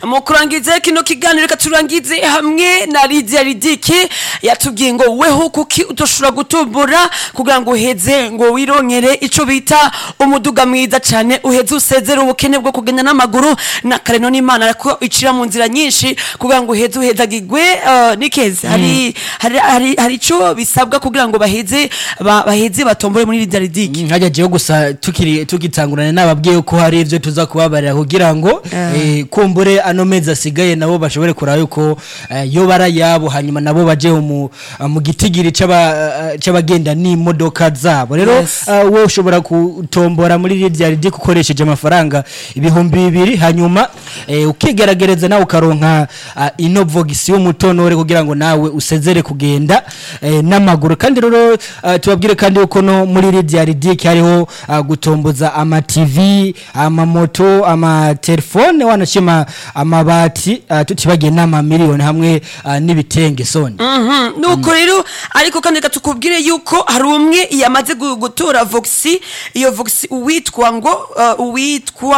mu kurangiza kino kiganiro reka turangize hamwe na Lydia Ridiki yatubwiye ngo weho kuki utoshobora gutumbura kugira ngo uheze ngo wironkere ico bita umuduga mwiza cane uheze usezere ubukene bwo kugenda n'amaguru na kareno n'Imana ariko icira mu nzira nyinshi kugira ngo uheze uhezagirwe uh, nikeze hari hari hari hari ico bisabwa kugira ngo baheze ba- baheze batombore muri Lydia Ridiki nkajya jewe gusa tukiri tukitangurana nababwiye ko hari ivyo tuza kubabarira kugira ngo eh, kumbure ano mezi asigaye nabo bashobore kuraba yuko eh, yo bara yabo hanyuma nabo baje mu mu gitigiri c'aba- c'abagenda n'imodoka zabo rero Yes. eh, wowe ushobora kutombora muri Lydia Ridiki ukoresheje amafaranga ibihumbi bibiri hanyuma eh, ukigeragereza nawe ukaronka ah, ino vogisi y'umutonore kugira ngo nawe usezere kugenda eh, n'amaguru kandi rero ah, tubabwire kandi yuko no muri Lydia Ridiki hariho ah, gutomboza ama TV amamoto amatelefone wanashima amabati ah, tutibagiye n'ama miliyoni hamwe ah, n'ibitenge soni Mhm, nuko rero ariko kandi reka tukubwire yuko hari umwe yamaze gu- gutora voxi iyo voxi uwitwa ngo uh, uwitwa